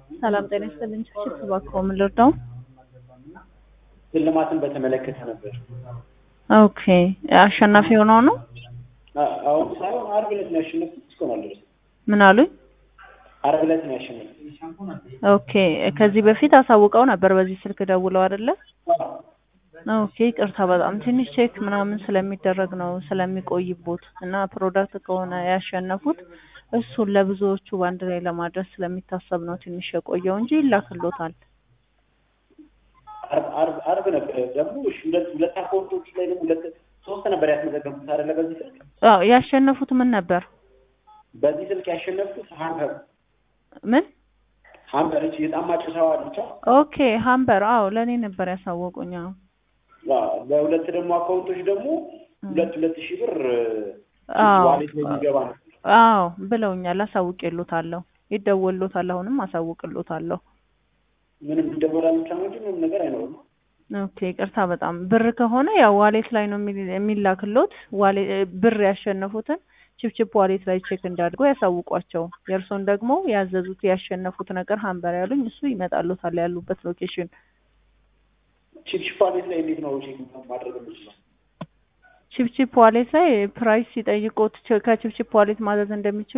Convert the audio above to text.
ሰላም ጤና ይስጥልኝ። ችፕ እባክዎ ምን ልርዳው? ሽልማትን በተመለከተ ነበር። ኦኬ አሸናፊ የሆነው ነው? አሁን ሳይሆን ዓርብ ዕለት ነው ያሸነፍኩት። እስካሁን አልደረሰም። ምን አሉኝ? ዓርብ ዕለት ነው ያሸነፍኩት። ኦኬ ከዚህ በፊት አሳውቀው ነበር በዚህ ስልክ ደውለው አይደለ? ኦኬ ይቅርታ በጣም ትንሽ ቼክ ምናምን ስለሚደረግ ነው ስለሚቆይቦት እና ፕሮዳክት ከሆነ ያሸነፉት እሱን ለብዙዎቹ በአንድ ላይ ለማድረስ ስለሚታሰብ ነው ትንሽ የቆየው እንጂ ይላክሎታል። ዓርብ ዓርብ ዓርብ ነበር ደግሞ እሺ፣ ሁለት ሁለት አካውንቶች ላይ ደግሞ ሁለት ሶስት ነበር ያስመዘገብኩት አይደለ? በዚህ ስልክ አዎ ያሸነፉት ምን ነበር? በዚህ ስልክ ያሸነፍኩት ሀምበር ምን? ሀምበር እቺ የጣማጭ ሰው አለች። ኦኬ ሀምበር አዎ ለእኔ ነበር ያሳወቁኝ። አዎ በሁለት ደግሞ አካውንቶች ደግሞ ሁለት ሁለት ሺህ ብር አዎ ዋሌት ላይ የሚገባ ነው። አዎ ብለውኛል። አሳውቅሎታለሁ። ይደወሎታል። አሁንም አሳውቅሎታለሁ። ምንም ይደወላል ብቻ ነው እንጂ ምንም ነገር አይኖርም። ኦኬ ይቅርታ በጣም ብር ከሆነ ያው ዋሌት ላይ ነው የሚል- የሚላክሎት። ዋሌ ብር ያሸነፉትን ችፕችፕ ዋሌት ላይ ቼክ እንዳድርገው ያሳውቋቸው። የእርሶን ደግሞ ያዘዙት ያሸነፉት ነገር ሀምበር ያሉኝ እሱ ይመጣሎታል ያሉበት ሎኬሽን። ቺፕቺፕ ዋሌት ላይ እንዴት ነው ቼክ ማድረግ የምችለው? ችፕችፕ ዋሌት ላይ ፕራይስ ሲጠይቁት ከችፕችፕ ዋሌት ማዘዝ እንደሚችሉ